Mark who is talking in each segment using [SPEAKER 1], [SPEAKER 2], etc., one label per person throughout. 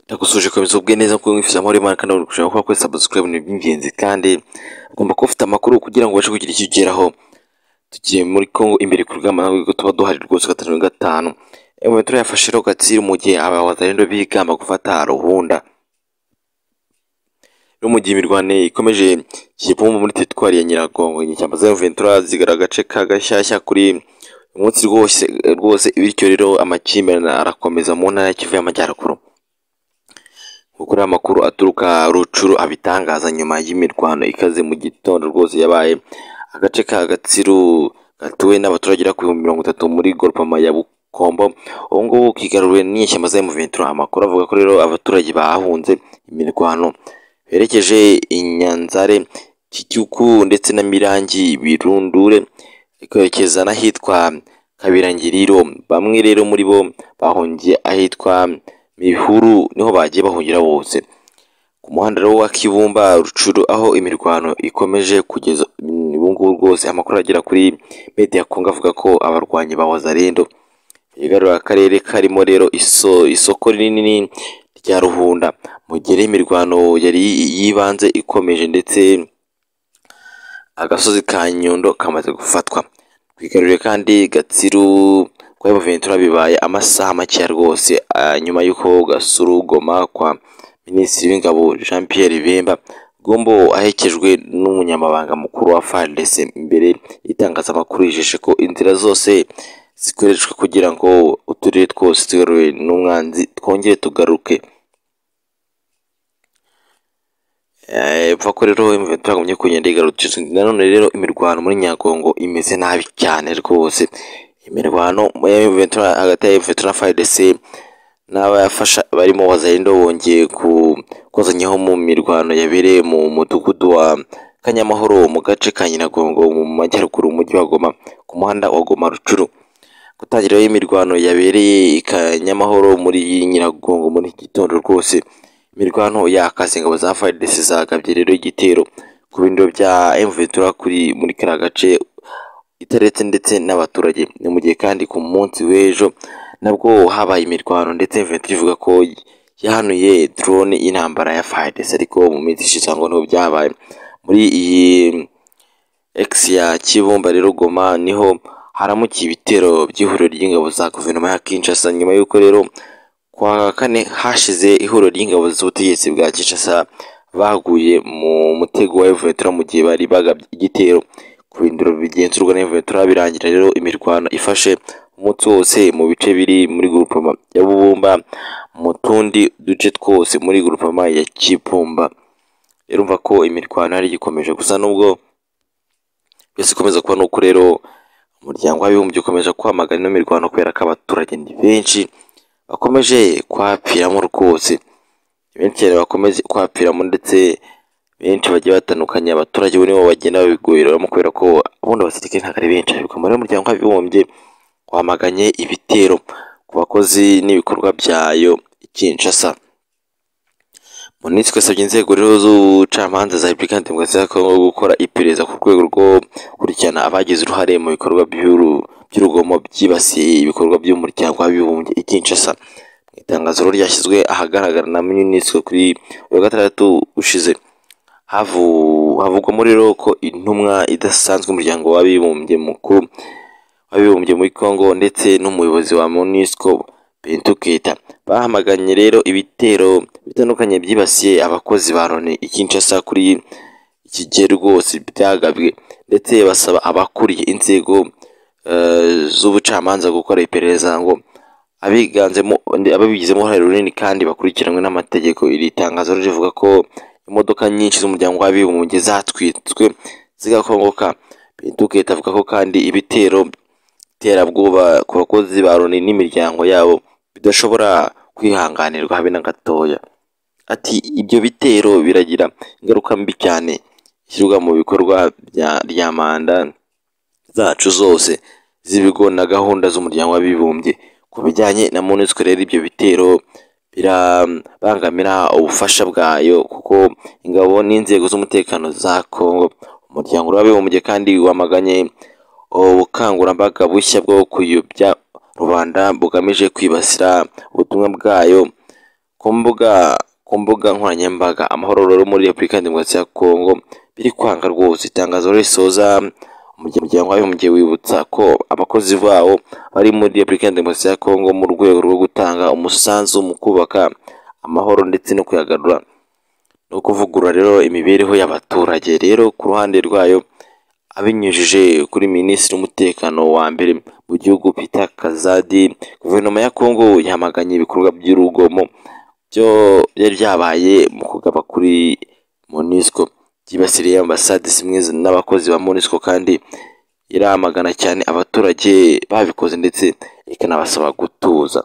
[SPEAKER 1] ndagusuhuje komeza ubwe neza kuko mwifuza amahoro y'imana kandi buri gushaka gukora kuri subscribe ni iby'ingenzi kandi ugomba kuba ufite amakuru kugira ngo ubashe kugira icyo ugeraho tugiye muri congo imbere ku rugamba nawe ko tuba duhari rwose gatanu na gatanu ewe turayafashe rero gatsiri mu gihe aba bazarendo bigamba gufata ruhunda rero mu gihe imirwane ikomeje kigipomba muri teritwari ya nyiragongo inyeshyamba za ventura zigara agace ka gashyashya kuri uyu munsi rwose rwose bityo rero amakimbirane arakomeza mu ntara ya kivu y'amajyaruguru kuko rero amakuru aturuka rucuru abitangaza nyuma y'imirwano ikaze mu gitondo rwose yabaye agace ka gatsiru gatuwe n'abaturage bagera ku bihumbi mirongo itatu muri gorupama ya bukombo ubu ngubu kigaruriwe n'inyeshyamba za ventura amakuru avuga ko rero abaturage bahunze imirwano berekeje inyanzare kicyuku ndetse na mirangi birundure ikerekeza n'ahitwa kabirangiriro bamwe rero muri bo bahungiye ahitwa mihuru niho bagiye bahungira bose ku muhanda rero wa kibumba rucuru aho imirwano ikomeje kugeza ubu ngubu rwose amakuru agera kuri media kongo avuga ko abarwanyi ba wazarendo bigarura akarere karimo rero iso, isoko rinini rya ruhunda mu gihe imirwano yari yibanze ikomeje ndetse agasozi ka nyundo kamaze gufatwa twigarurire kandi gatsiru kwa Eva Ventura bibaye amasaha make rwose nyuma y'uko gasuru goma kwa minisitiri w'ingabo Jean Pierre Bemba Gombo ahekejwe n'umunyamabanga mukuru wa FARDC mbere y'itangazamakuru yijeje ko inzira zose zikoreshwa kugira ngo uturere twose tugarure n'umwanzi twongere tugaruke epfa ko rero imiventura yagumye kugenda igarukije nanone rero imirwano muri nyagongo imeze nabi cyane rwose imirwano y'imiventura hagati ya imiventura na fayidese n'abafasha barimo wazarindo bongeye kozanyaho mu mirwano yabereye mu mudugudu wa kanyamahoro mu gace ka nyiragongo mu majyaruguru umujyi wa goma ku muhanda wa goma rucuru gutangiraho imirwano yabereye i kanyamahoro muri nyiragongo muri iki gitondo rwose imirwano yakaze ingabo za FARDC zagabye rero igitero ku bindiro bya Mventura kuri muri kariya gace itaretse ndetse n'abaturage ni mu gihe kandi ku munsi w'ejo nabwo habaye imirwano ndetse Mventura ivuga ko yahanuye drone y'intambara ya FARDC ariko mu minsi ishize ngo niho byabaye muri iyi X ya Kibumba rero Goma niho haramukiye ibitero by'ihuriro ry'ingabo za guverinoma ya Kinshasa nyuma y'uko rero kwa kane hashize ihuriro ry'ingabo z'ubutegetsi bwa Kinshasa baguye mu mutego wa Ventura mu gihe bari bagabye igitero ku bindiro bigenzurwa na Ventura birangira rero imirwano ifashe umunsi wose mu bice biri muri gurupama ya Bubumba mu tundi duce twose muri gurupama ya Kibumba urumva ko imirwano yari igikomeje gusa nubwo byose ikomeza kuba nuko rero umuryango w'abibumbye ukomeje kwamagana ino mirwano kubera ko abaturage ni benshi bakomeje kwapiramo rwose benshi cyane bakomeje kwapiramo ndetse benshi bagiye batandukanye abaturage bo nibo bagenda babiguriramo kubera ko ubundi abasirikare ntabwo ari benshi ariko muri umuryango w'abibumbye wamaganye ibitero ku bakozi n'ibikorwa byayo Kinshasa Monusco yasabye inzego rero z'ubucamanza za Repubulika Demokarasi ya Kongo gukora iperereza ku rwego rwo kurikirana abagize uruhare mu bikorwa by'urugomo byibasiye ibikorwa by'umuryango w'abibumbye i Kinshasa. Mu itangazo ryashyizwe ahagaragara na Monusco kuri uyu gatandatu ushize havugwamo rero ko intumwa idasanzwe umuryango w'abibumbye mukuru w'abibumbye muri Kongo ndetse n'umuyobozi wa Monusco Bintu Keita bahamaganye rero ibitero bitandukanye byibasiye abakozi ba Loni ikinshasa kuri iki gihe rwose byagabwe ndetse basaba abakuriye inzego z'ubucamanza gukora iperereza ngo abiganzemo ababigizemo uruhare runini kandi bakurikiranwe n'amategeko iri tangazo rivuga ko imodoka nyinshi z'umuryango w'abibumbye zatwitswe zigakongoka Bintu Keita avuga ko kandi ibitero terabwoba ku bakozi ba Loni n'imiryango yabo bidashobora kwihanganirwa habe na gatoya ati ibyo bitero biragira ingaruka mbi cyane ishyirwa mu bikorwa rya manda zacu zose z'ibigo na gahunda z'umuryango w'abibumbye ku bijyanye na MONUSCO rero ibyo bitero birabangamira ubufasha bwayo kuko ingabo n'inzego z'umutekano za Kongo umuryango w'abibumbye kandi wamaganye ubukangurambaga bushya bwo kuyobya rubanda bugamije kwibasira ubutumwa bwayo ko ku mbuga ku mbuga nkoranyambaga amahoro rero muri Repubulika Demokarasi ya Kongo biri kwanga rwose itangazo risoza umuryango w'abibumbye wibutsa ko abakozi bawo bari muri Repubulika Demokarasi ya Kongo mu rwego rwo gutanga umusanzu mu kubaka amahoro ndetse no kuyagarura no kuvugurura rero imibereho y'abaturage rero ku ruhande rwayo abinyujije kuri minisitiri w'umutekano wa mbere mu gihugu Peter Kazadi guverinoma ya Kongo yamaganye ibikorwa by'urugomo byo byari byabaye mu kugaba kuri MONUSCO byibasiriye ambasade zimwe n'abakozi ba MONUSCO kandi iramagana cyane abaturage babikoze ndetse ikanabasaba gutuza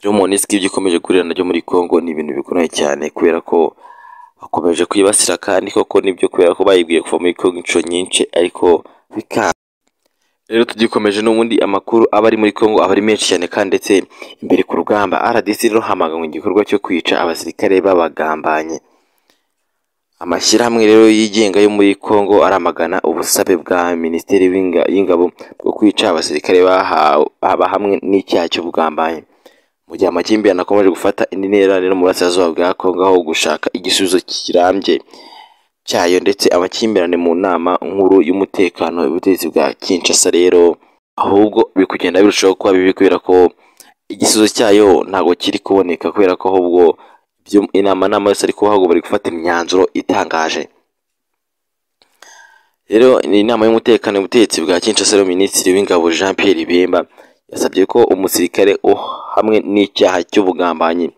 [SPEAKER 1] rero MONUSCO ibyo ikomeje guhurira nabyo muri Kongo ni ibintu bikomeye cyane kubera ko bakomeje kwibasira kandi koko nibyo kubera ko bayibwiye kuva muri Kongo inshuro nyinshi ariko bikanga rero tugikomeje n'ubundi amakuru aba ari muri Kongo aba ari menshi cyane kandi ndetse imbere ku rugamba RDC rero hamaganywe igikorwa cyo kwica abasirikare babagambanye amashyirahamwe rero yigenga yo muri Kongo aramagana ubusabe bwa Minisiteri w'inga- y'Ingabo bwo kwica abasirikare bahawe hamwe n'icyaha cy'ubugambanyi mu gihe amakimbirane akomeje gufata indi ntera rero mu burasirazuba bwa Kongo aho gushaka igisubizo kirambye cyayo ndetse amakimbirane mu nama nkuru y'umutekano y'ubutegetsi bwa Kinshasa rero ahubwo biri kugenda birushaho kuba bibi kubera ko igisubizo cyayo ntabwo kiri kuboneka kubera ko ahubwo ibyo inama nama yose ari kubaho bari gufata imyanzuro itangaje rero ni inama y'umutekano y'ubutegetsi bwa Kinshasa rero minisitiri w'ingabo Jean Pierre Bemba yasabye ko umusirikare oh, hamwe n'icyaha cy'ubugambanyi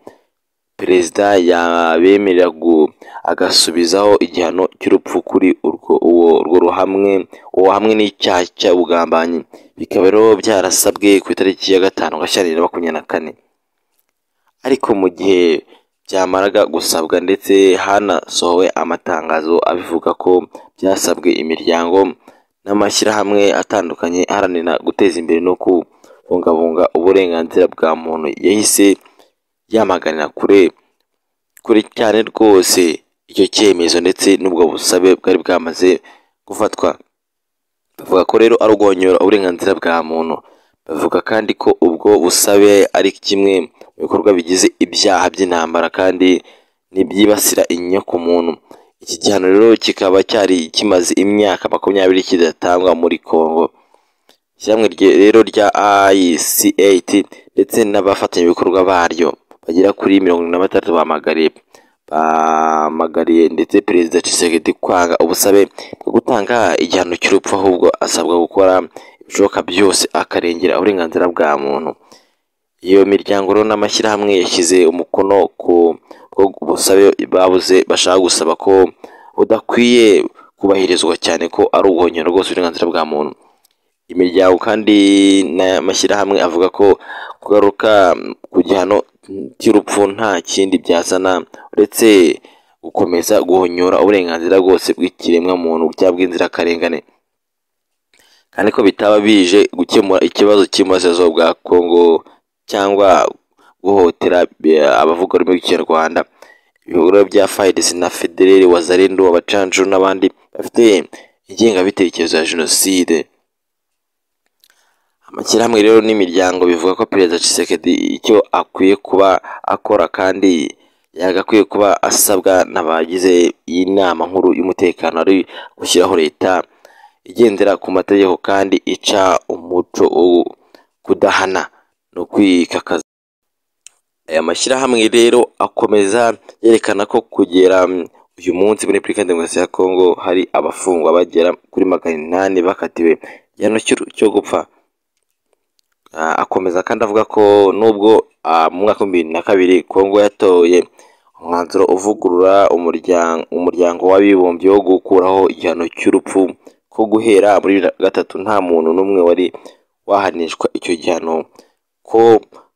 [SPEAKER 1] perezida yabemerera gu- agasubizaho igihano cy'urupfu kuri urwo uwo urwo ruhamwe uwo hamwe n'icyaha cy'ubugambanyi bikaba rero byarasabwe ku itariki ya gatanu gashyantare na makumyabiri na kane ariko mu gihe byamaraga gusabwa ndetse hanasohowe amatangazo abivuga ko byasabwe imiryango n'amashyirahamwe atandukanye aharanira guteza imbere no kubungabunga uburenganzira bwa muntu yahise yamaganira kure kure cyane rwose icyo cyemezo ndetse n'ubwo busabe bwari bwamaze gufatwa bavuga ko rero ari uguhonyora uburenganzira bwa muntu bavuga kandi ko ubwo busabe ari kimwe mu bikorwa bigize ibyaha by'intambara kandi n'ibyibasira inyokomuntu iki gihano rero kikaba cyari kimaze imyaka makumyabiri kidatangwa muri Kongo ishyirahamwe rye- rero rya ICAT ndetse n'abafatanyabikorwa baryo bagera kuri mirongo irindwi na batatu bamagariye bamagariye ndetse perezida Tshisekedi kwanga ubusabe bwo gutanga igihano cy'urupfu ahubwo asabwa gukora ibishoboka byose akarengera uburenganzira bwa muntu iyo miryango rero n'amashyirahamwe yashyize umukono ku bwo busabe babuze bashaka gusaba ko budakwiye kubahirizwa cyane ko ari ubuhonyero rwose uburenganzira bwa muntu imiryango kandi n'amashyirahamwe avuga ko kugaruka ku gihano cy'urupfu nta kindi byazana uretse gukomeza guhonyora uburenganzira bwose bw'ikiremwa muntu cyangwa bw'inzirakarengane kandi ko bitaba bije gukemura ikibazo cy'iburasirazuba bwa Kongo cyangwa guhotera abavuga ururimi rw'ikinyarwanda ibikorwa bya FARDC na Federere Wazalendo abacanjuru n'abandi bafite ingengabitekerezo ya jenoside amashyirahamwe rero n'imiryango bivuga ko perezida Tshisekedi icyo akwiye kuba akora kandi yagakwiye kuba asabwa n'abagize iyi nama nkuru y'umutekano ari gushyiraho leta igendera ku mategeko kandi ica umuco wo kudahana no kwikakaza aya mashyirahamwe rero akomeza yerekana ko kugera mm, uyu munsi muri Repubulika Demokarasi ya Kongo hari abafungwa bagera kuri magana inani bakatiwe igihano cy'u- cyo gupfa Ah, akomeza kandi avuga ko nubwo ah, mu mwaka w'ibihumbi bibiri na kabiri Kongo yatoye umwanzuro uvugurura umuryango umuryango w'abibumbye wo gukuraho igihano cy'urupfu ko guhera muri bibiri na gatatu nta muntu n'umwe wari wahanishwa icyo gihano ko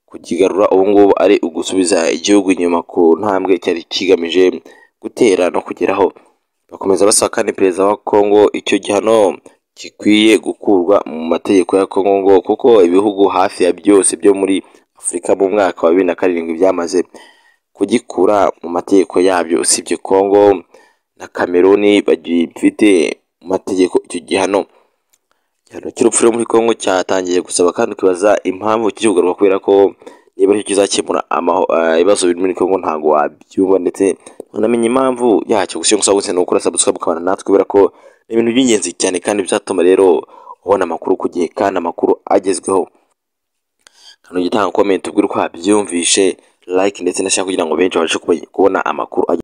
[SPEAKER 1] kukigarura ubu ngubu ari ugusubiza igihugu inyuma ku ntambwe cyari kigamije gutera no kugeraho bakomeza basaba kandi perezida wa Kongo icyo gihano gikwiye gukurwa mu mategeko ya Kongo ngo kuko ibihugu hafi ya byose byo muri Afurika mu mwaka wa bibiri na karindwi byamaze kugikura mu mategeko yabyo usibye Kongo na Kameruni bagifite mu mategeko icyo gihano igihano cy'urupfu rwo muri Kongo cyatangiye gusaba kandi ukibaza impamvu kiri kugarurwa kubera ko niba aricyo kizakemura amaho- ah, ibibazo biri muri Congo ntabwo wabyumva ndetse unamenye impamvu yacyo gusa icyo ngusaba gusa ni ugukora subscribe ukabana natwe kubera ko ni ibintu by'ingenzi cyane kandi bizatuma rero ubona amakuru ku gihe kandi amakuru agezweho kandi ujya utanga comment ubwira uko wabyumvishe like ndetse na share kugira ngo benshi babashe kumenya- kubona amakuru agezweho